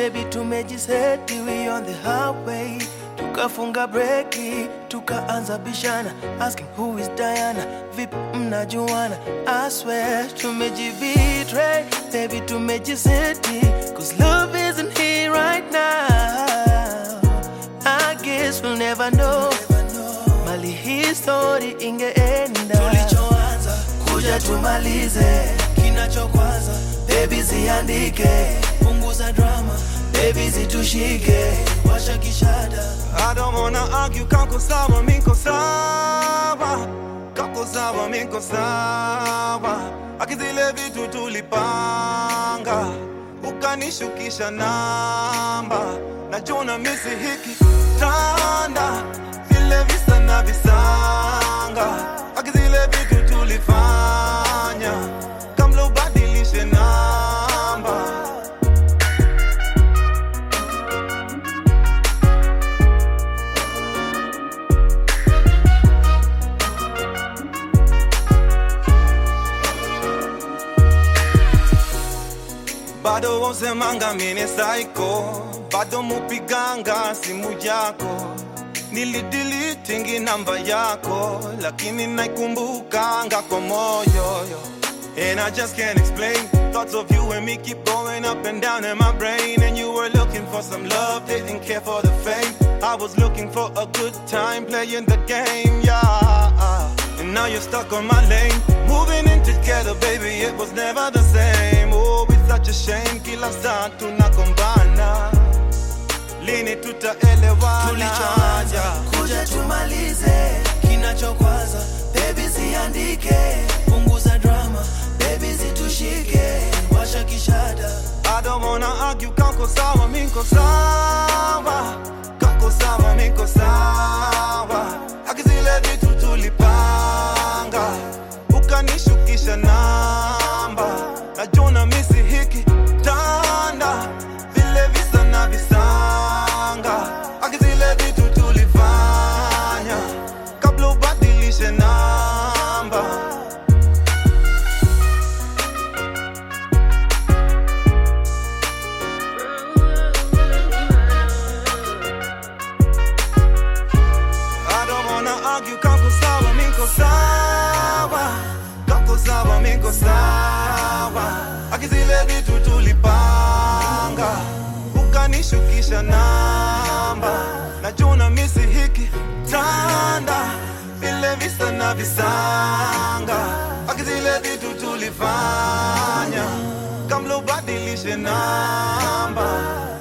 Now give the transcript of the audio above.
baby tumejiseti we on the highway tukafunga breki tukaanza bishana asking who is Diana vipi mnajuana I swear tumejibetray baby tumejiseti cause love isn't here right now I guess we'll never know mali hii story ingeenda tulichoanza kuja tumalize kinachokwaza baby ziandike punguza drama baby zitushike washa kishada I don't wanna argue, kako sawa, miko sawa Kako sawa, miko sawa Akizile vitu tulipanga Ukanishukisha namba Najuna misi hiki tanda Vile visa na visanga Akizile vitu tulifanya Kamla ubadilishe namba bado wosemanga mine saiko bado mupiganga simu yako nilidilitingi namba yako lakini naikumbukanga kwa moyo yo. And I just can't explain Thoughts of you and me keep going up and down in my brain And you were looking for some love, didn't care for the fame I was looking for a good time playing the game, yeah And now you're stuck on my lane Moving in together, baby, it was never the same Oh, it's such a shame, kila saa tunagombana Lini tutaelewana tulichoanza kuja tumalize kinachokwaza baby ziandike punguza drama baby zitushike washa kishada I don't wanna argue, kako sawa, miko sawa Kako sawa, miko sawa Akizile vitu tulipanga Ukanishukisha namba Najuna misi hiki tanda Vile visa na visanga Akizile vitu tulifanya Kabla ubadilishe namba I don't wanna argue, kako sawa, miko sawa Kako sawa, miko sawa Akizile vitu tulipanga Ukanishukisha namba Najuna misi hiki tanda Vile visa na visanga Akizile vitu tulifanya Kamla ubadilishe namba